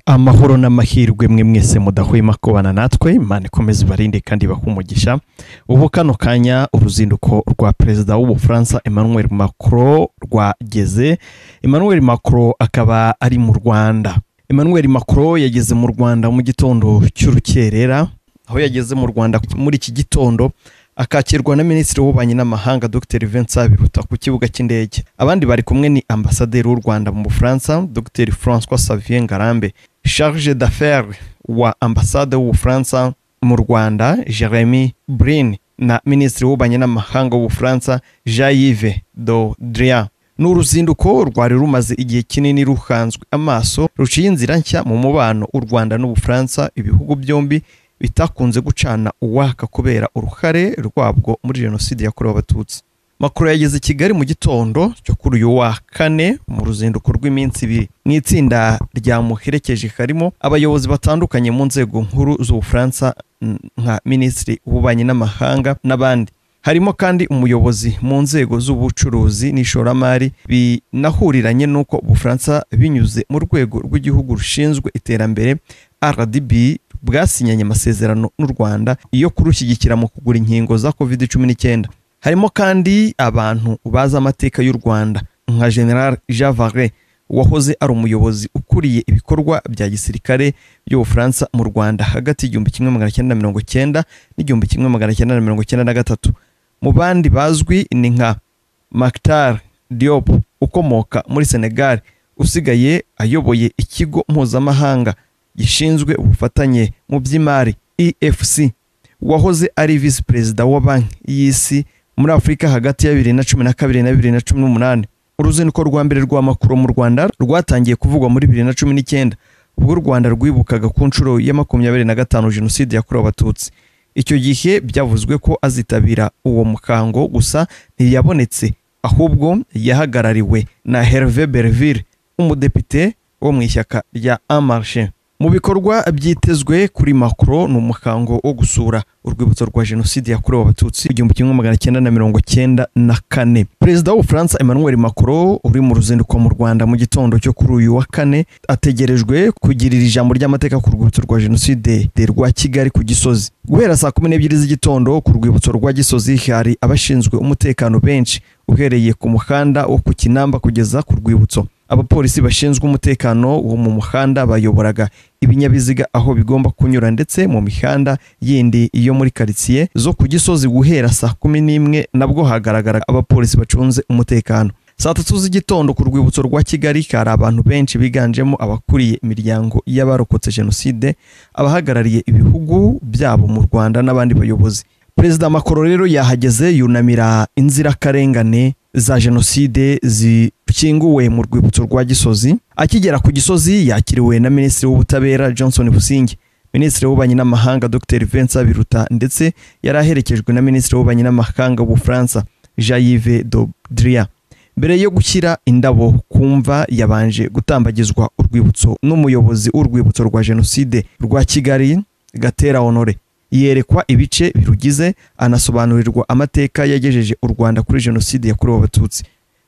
amahoro n'amahirwe mwe mwese mudahwema kubana natwe imana ikomeze ibarinde kandi ibahe umugisha ubu kano kanya uruzinduko rwa perezida w'ubufaransa emmanuel macron rwageze emmanuel macron akaba ari mu rwanda emmanuel macron yageze mu rwanda mu gitondo cy'urukerera aho yageze mu rwanda muri iki gitondo akakirwa na minisitiri w'ububanyi n'amahanga dr vincent biruta ku kibuga cy'indege abandi bari kumwe ni ambasaderi w'u rwanda mu bufaransa dr francois savien ngarambe charge d'affaires wa ambasade w'ubufaransa mu rwanda jeremy brin na minisitiri w'ububanyi n'amahanga w'ubufaransa jean yves dodrian ni uruzinduko rwari rumaze igihe kinini ruhanzwe amaso ruciye inzira nshya mu mubano w'u rwanda n'ubufaransa ibihugu byombi bitakunze gucana uwaka kubera uruhare rwabwo muri jenoside yakorewe abatutsi makuru yageze i kigali mu gitondo cyo kuri uyu wa kane mu ruzinduko rw'iminsi ibiri mu itsinda ryamuherekeje harimo abayobozi batandukanye mu nzego nkuru z'ubufaransa nka minisitiri w'ububanyi n'amahanga n'abandi harimo kandi umuyobozi mu nzego z'ubucuruzi n'ishoramari binahuriranye n'uko ubufaransa binyuze mu rwego rw'igihugu rushinzwe iterambere rdb bwasinyanye amasezerano n'u rwanda yo kurushyigikira mu kugura inkingo za covid cumi n'icyenda harimo kandi abantu bazi amateka y'u rwanda nka general jean vare wahoze ari umuyobozi ukuriye ibikorwa bya gisirikare by'ubufaransa mu rwanda hagati y'igihumbi kimwe magana cyenda na mirongo cyenda n'igihumbi kimwe magana cyenda na mirongo cyenda na gatatu mu bandi bazwi ni nka mactar diop ukomoka muri senegal usigaye ayoboye ikigo mpuzamahanga gishinzwe ubufatanye mu by'imari efc wahoze ari visi perezida wa banki y'isi muri afurika hagati ya bibiri na cumi na kabiri na bibiri na cumi n'umunani uruzinduko rwa mbere rwa makuru mu rwanda rwatangiye kuvugwa muri bibiri na cumi n'icyenda ubwo u rwanda rwibukaga ku nshuro ya makumyabiri na gatanu jenoside yakorewe abatutsi icyo gihe byavuzwe ko azitabira uwo mukango gusa ntiyabonetse ahubwo yahagarariwe na herve berville umudepite wo mu ishyaka rya amarshe mu bikorwa byitezwe kuri macro ni umukango wo gusura urwibutso rwa jenoside yakorewe abatutsi igihumbi kimwe magana cyenda na mirongo cyenda na kane perezida w'ubufaransa emmanuel macron uri mu ruzinduko mu rwanda mu gitondo cyo kuri uyu wa kane ategerejwe kugirira ijambo ry'amateka ku rwibutso rwa jenoside rwa kigali ku gisozi guhera saa kumi n'ebyiri z'igitondo ku rwibutso rwa gisozi hari abashinzwe umutekano benshi uhereye ku muhanda wo ku kinamba kugeza ku rwibutso abapolisi bashinzwe umutekano wo mu muhanda bayoboraga ibinyabiziga aho bigomba kunyura ndetse mu mihanda yindi yo muri karitsiye zo ku gisozi guhera saa kumi n'imwe nabwo hagaragara abapolisi bacunze umutekano saa tatu z'igitondo ku rwibutso rwa kigali hari abantu benshi biganjemo abakuriye imiryango y'abarokotse jenoside abahagarariye ibihugu byabo mu rwanda n'abandi bayobozi perezida makoro rero yahageze yunamira inzirakarengane za jenoside zikinguwe mu rwibutso rwa gisozi akigera ku gisozi yakiriwe na minisitiri w'ubutabera johnson businge minisitiri w'ububanyi n'amahanga dr vincent biruta ndetse yari aherekejwe na minisitiri w'ububanyi n'amahanga w'ubufaransa jean yves dodria mbere yo gushyira indabo ku mva yabanje gutambagizwa urwibutso n'umuyobozi w'urwibutso rwa jenoside rwa kigali gatera honore yerekwa ibice birugize anasobanurirwa amateka yagejeje u rwanda kuri jenoside yakorewe abatutsi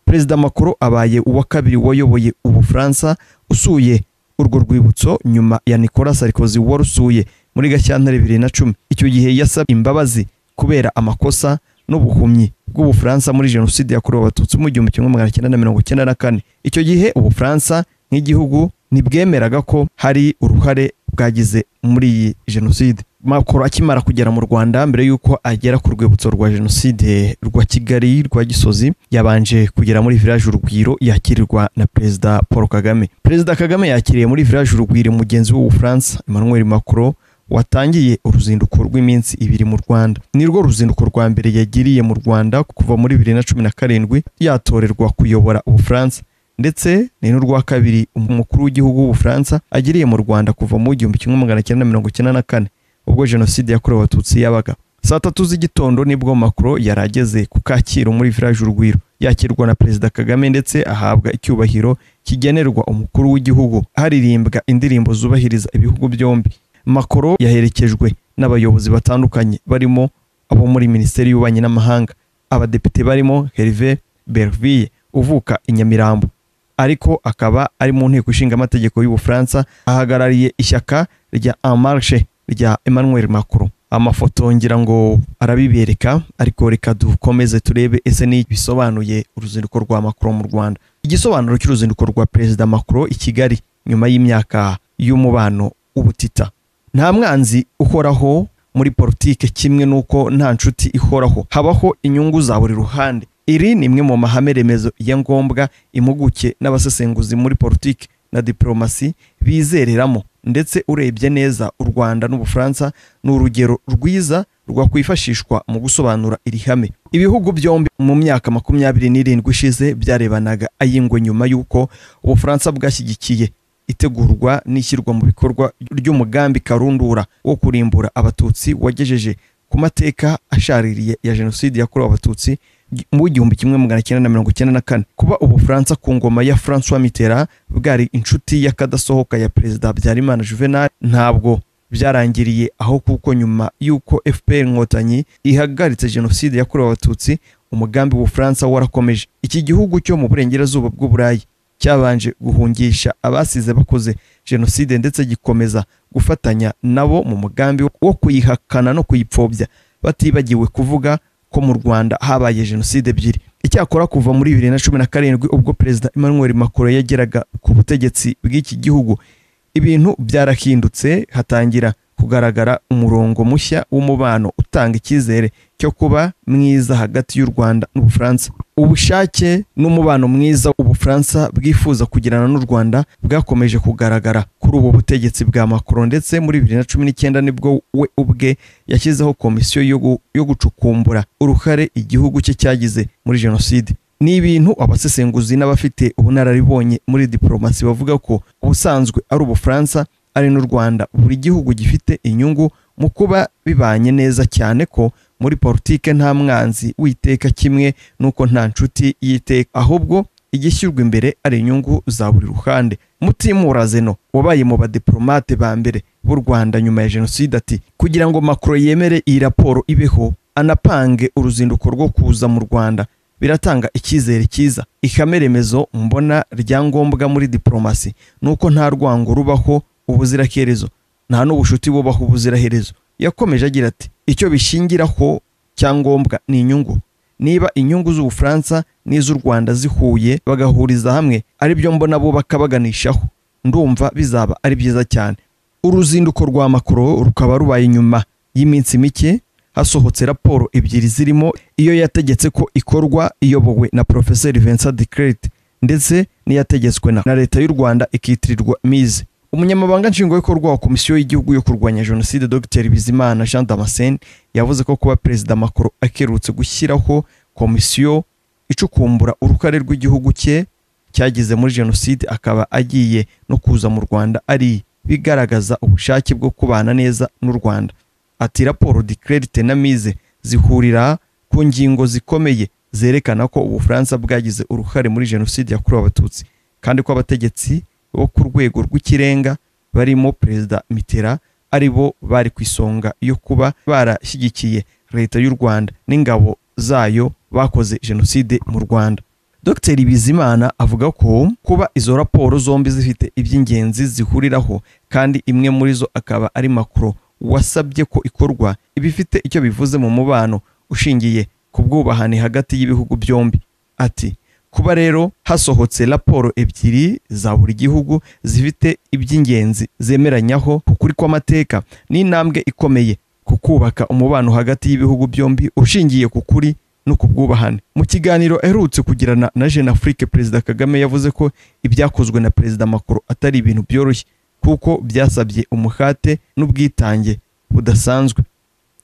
perezida makuru abaye uwa kabiri wayoboye ubufaransa usuye urwo rwibutso nyuma ya nicolas sarkozy warusuye muri gashyantare bibiri na cumi icyo gihe yasabye imbabazi kubera amakosa n'ubuhumyi bw'ubufaransa muri jenoside yakorewe abatutsi mu gihumbi kimwe magana cyenda na mirongo icyenda na kane icyo gihe ubufaransa nk'igihugu ntibwemeraga ko hari uruhare bwagize muri iyi jenoside makuru akimara kugera mu rwanda mbere y'uko agera ku rwibutso rwa jenoside rwa kigali rwa gisozi yabanje kugera muri village urugwiro yakirirwa na perezida paul kagame perezida kagame yakiriye muri village urugwiro mugenzi w'ubufaransa emmanuel macron watangiye uruzinduko rw'iminsi ibiri mu rwanda ni rwo ruzinduko rwa mbere yagiriye mu rwanda kuva muri bibiri na cumi na karindwi yatorerwa kuyobora ubufaransa ndetse ni n'urwa kabiri umukuru w'igihugu w'ubufaransa agiriye mu rwanda kuva mu gihumbi kimwe magana cyenda mirongo icyenda na kane ubwo jenoside yakorewe abatutsi yabaga saa tatu z'igitondo nibwo makuru yari ageze ku kacyiru muri village urugwiro yakirwa na perezida kagame ndetse ahabwa icyubahiro kigenerwa umukuru w'igihugu haririmbwa indirimbo zubahiriza ibihugu byombi makoro yaherekejwe n'abayobozi batandukanye barimo abo muri minisiteri y'ububanyi n'amahanga abadepite barimo herve berville uvuka i nyamirambo ariko akaba ari mu nteko ishinga amategeko y'ubufaransa ahagarariye ishyaka rya en marche rya emmanuel macron amafoto ngira ngo arabibereka ariko reka dukomeze turebe ese ni iki bisobanuye uruzinduko rwa macron mu rwanda igisobanuro cy'uruzinduko rwa perezida macron i kigali nyuma y'imyaka y'umubano w'ubutita nta mwanzi uhoraho muri politike kimwe n'uko nta nshuti ihoraho habaho inyungu za buri ruhande iri ni imwe mu mahame remezo ya ngombwa impuguke n'abasesenguzi muri politiki na diporomasi bizereramo ndetse urebye neza u rwanda n'ubufaransa ni urugero rwiza rwakwifashishwa mu gusobanura iri hame ibihugu byombi mu myaka makumyabiri n'irindwi ishize byarebanaga ay'ingwe nyuma y'uko ubufaransa bwashyigikiye itegurwa n'ishyirwa mu bikorwa ry'umugambi karundura wo kurimbura abatutsi wagejeje ku mateka ashaririye ya jenoside yakorewe abatutsi mu gihumbi kimwe magana cyenda na mirongo icyenda na kane kuba ubufaransa ku ngoma ya francois mitterrand bwari inshuti y'akadasohoka ya perezida habyarimana juvenal ntabwo byarangiriye aho kuko nyuma y'uko fpr inkotanyi ihagaritse jenoside yakorewe abatutsi umugambi w'ubufaransa warakomeje iki gihugu cyo mu burengerazuba bw'uburayi cyabanje guhungisha abasize bakoze jenoside ndetse gikomeza gufatanya nabo mu mugambi wo kuyihakana no kuyipfobya batibagiwe kuvuga ko mu rwanda habaye jenoside ebyiri icyakora kuva muri bibiri na cumi na karindwi ubwo perezida emmanuel macron yageraga ku butegetsi bw'iki gihugu ibintu byarahindutse hatangira kugaragara umurongo mushya w'umubano utanga icyizere cyo kuba mwiza hagati y'u rwanda n'ubufaransa ubushake n'umubano mwiza ubufaransa bwifuza kugirana n'u rwanda bwakomeje kugaragara kuri ubu butegetsi bwa macron ndetse muri bibiri na cumi n'icyenda nibwo we ubwe yashyizeho komisiyo yo gu- yo gucukumbura uruhare igihugu cye cyagize muri jenoside ni ibintu abasesenguzi n'abafite ubunararibonye muri diporomasi bavuga ko ubusanzwe ari ubufaransa ari n'u Rwanda buri gihugu gifite inyungu mu kuba bibanye neza cyane ko muri politike nta mwanzi w'iteka kimwe n'uko nta nshuti y'iteka ahubwo igishyirwa imbere ari inyungu za buri ruhande mutimura zeno wabaye mu badiplomate ba mbere b'u Rwanda nyuma ya jenoside ati kugira ngo Macron yemere iyi raporo ibeho anapange uruzinduko rwo kuza mu Rwanda biratanga icyizere cyiza ihame remezo mbona rya ngombwa muri diporomasi ni uko nta rwango rubaho ubuziraherezo nta n'ubushuti bubaho ubuziraherezo yakomeje agira ati icyo bishingiraho cyangombwa ni inyungu niba inyungu z'ubufaransa n'iz'u rwanda zihuye bagahuriza hamwe ari byo mbona bubaka baganishaho ndumva bizaba ari byiza cyane uruzinduko rwa makoro rukaba rubaye nyuma y'iminsi mike hasohotse raporo ebyiri zirimo iyo yategetse ko ikorwa iyobowe na Professeur Vincent Decret ndetse n'iyategetswe na na leta y'u Rwanda ikitirirwa mize umunyamabanga nshingwabikorwa wa komisiyo y'igihugu yo kurwanya jenoside Dr Bizimana Jean Damascene yavuze ko kuba perezida Macron akerutse gushyiraho komisiyo icukumbura uruhare rw'igihugu cye cyagize muri jenoside akaba agiye no kuza mu Rwanda ari bigaragaza ubushake bwo kubana neza n'u Rwanda ati raporo dikerite na mize zihurira ku ngingo zikomeye zerekana ko ubufaransa bwagize uruhare muri jenoside yakorewe abatutsi kandi ko abategetsi bo ku rwego rw'ikirenga barimo perezida mitera ari bo bari ku isonga yo kuba barashyigikiye leta y'u rwanda n'ingabo zayo bakoze jenoside mu rwanda dr bizimana avuga ko kuba izo raporo zombi zifite iby'ingenzi zihuriraho kandi imwe muri zo akaba ari makuru wasabye ko ikorwa iba ifite icyo bivuze mu mubano ushingiye ku bwubahane hagati y'ibihugu byombi ati kuba rero hasohotse raporo ebyiri za buri gihugu zifite iby'ingenzi zemeranyaho ukuri kw'amateka ni intambwe ikomeye ku kubaka umubano hagati y'ibihugu byombi ushingiye ku kuri no ku bwubahane mu kiganiro aherutse kugirana na jeune afrique perezida kagame yavuze ko ibyakozwe na perezida macron atari ibintu byoroshye kuko byasabye umuhate n'ubwitange budasanzwe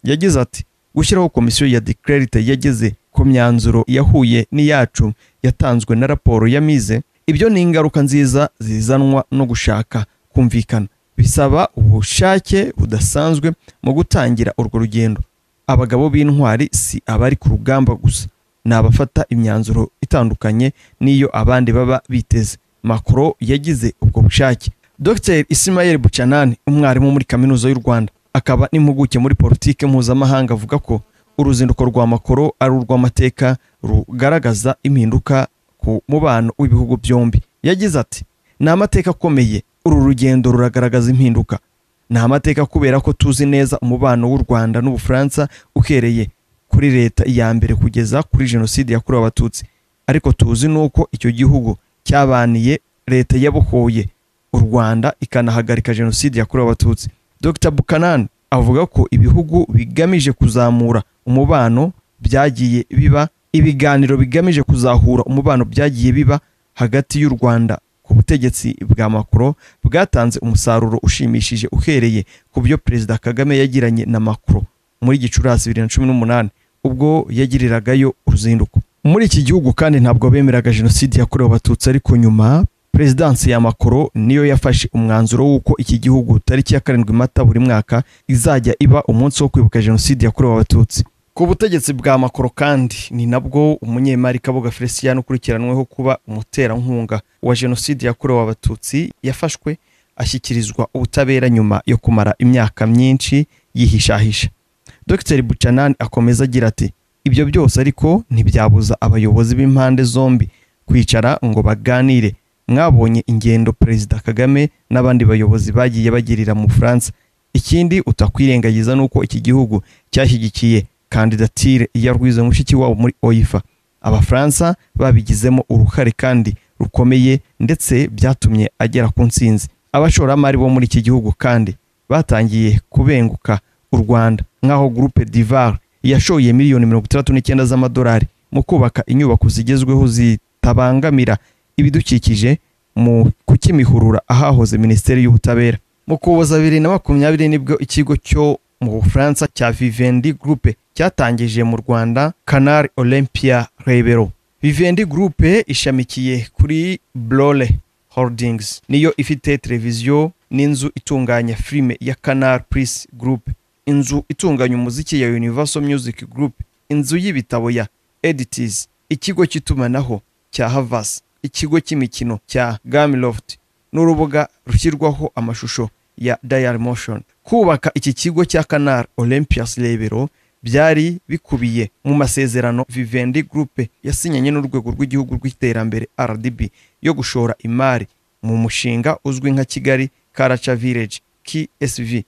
yagize ati gushyiraho komisiyo ya declarite yageze ku myanzuro yahuye n'iyacu yatanzwe na raporo ya mize ibyo ni ingaruka nziza zizanwa no gushaka kumvikana bisaba ubushake budasanzwe mu gutangira urwo rugendo abagabo b'intwari si abari ku rugamba gusa ni abafata imyanzuro itandukanye n'iyo abandi baba biteze makoro yagize ubwo bushake Dr Ismail Buchanani umwarimu muri kaminuza y'u Rwanda akaba n'impuguke muri politike mpuzamahanga avuga ko uruzinduko rwa makoro ari urw'amateka rugaragaza impinduka ku mubano w'ibihugu byombi yagize ati ni amateka akomeye uru rugendo ruragaragaza impinduka ni amateka kubera ko tuzi neza umubano w'u rwanda n'ubufaransa uhereye kuri leta ya mbere kugeza kuri jenoside yakorewe abatutsi ariko tuzi n'uko icyo gihugu cyabaniye leta yabohoye u rwanda ikanahagarika jenoside yakorewe abatutsi dr bukanani avuga ko ibihugu bigamije kuzamura umubano byagiye biba ibiganiro bigamije kuzahura umubano byagiye biba hagati y'u rwanda ku butegetsi bwa macron bwatanze umusaruro ushimishije uhereye ku byo perezida kagame yagiranye na macron muri gicurasi bibiri na cumi n'umunani ubwo yagiriragayo uruzinduko muri iki gihugu kandi ntabwo bemeraga jenoside yakorewe abatutsi ariko nyuma perezidansi ya makoro niyo yafashe umwanzuro w'uko iki gihugu tariki ya karindwi mata buri mwaka izajya iba umunsi wo kwibuka jenoside yakorewe abatutsi ku butegetsi bwa makoro kandi ni nabwo umunyemari kabuga felicien ukurikiranyweho kuba umuterankunga wa jenoside yakorewe abatutsi yafashwe ashyikirizwa ubutabera nyuma yo kumara imyaka myinshi yihishahisha dr buchanan akomeza agira ati ibyo byose ariko ntibyabuza abayobozi b'impande zombi kwicara ngo baganire mwabonye ingendo perezida kagame n'abandi bayobozi bagiye bagirira mu bufaransa ikindi utakwirengagiza ni uko iki gihugu cyashyigikiye kandidatire ya rwiza mushikiwabo muri oyifa abafaransa babigizemo uruhare kandi rukomeye ndetse byatumye agera ku nsinzi abashoramari bo muri iki gihugu kandi batangiye kubenguka u rwanda nk'aho gurupe divar yashoye miliyoni mirongo itandatu n'icyenda z'amadolari mu kubaka inyubako zigezweho zitabangamira ibidukikije mu kukimihurura ahahoze minisiteri y'ubutabera mu kuboza bibiri na makumyabiri nibwo ikigo cyo mu bufaransa cya vivendi gurupe cyatangije mu rwanda canal olympia rebero vivendi gurupe ishamikiye kuri blole holdings niyo ifite televiziyo n'inzu itunganya filime ya canal plus group inzu itunganya umuziki ya universal music group inzu y'ibitabo ya edities ikigo cy'itumanaho cya havas ikigo cy'imikino cya gamiloft n'urubuga rushyirwaho amashusho ya dial motion kubaka iki kigo cya canal olympias rebero byari bikubiye mu masezerano vivendi group yasinyanye n'urwego rw'igihugu rw'iterambere rdb yo gushora imari mu mushinga uzwi nka kigali karaca village ksv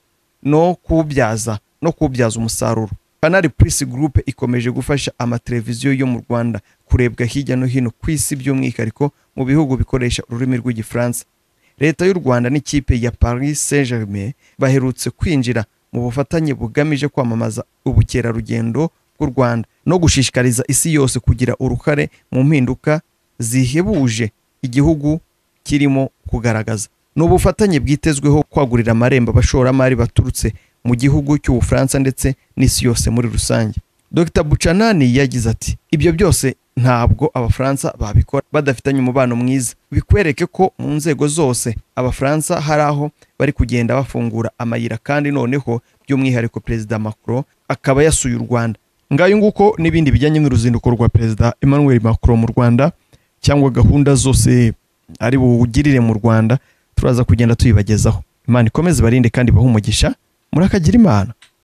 no kubyaza no kubyaza umusaruro kanari purisi gurupe ikomeje gufasha amateleviziyo yo mu rwanda kurebwa hirya no hino ku isi by'umwihariko mu bihugu bikoresha ururimi rw'igifaransa leta y'u rwanda n'ikipe ya paris saint germain baherutse kwinjira mu bufatanye bugamije kwamamaza ubukerarugendo bw'u rwanda no gushishikariza isi yose kugira uruhare mu mpinduka zihebuje igihugu kirimo kugaragaza ni ubufatanye bwitezweho kwagurira amarembo abashoramari baturutse mu gihugu cy'ubufaransa ndetse n'isi yose muri rusange dr bucanani yagize ati ibyo byose ntabwo abafaransa babikora badafitanye umubano mwiza bikwereke ko mu nzego zose abafaransa hari aho bari kugenda bafungura amayira kandi noneho by'umwihariko perezida macron akaba yasuye u rwanda ngayo nguko n'ibindi bijyanye n'uruzinduko rwa perezida emmanuel macron mu rwanda cyangwa gahunda zose ari buwugirire mu rwanda turaza kugenda tuyibagezaho imana ikomeze barinde kandi bahe umugisha murakagira imana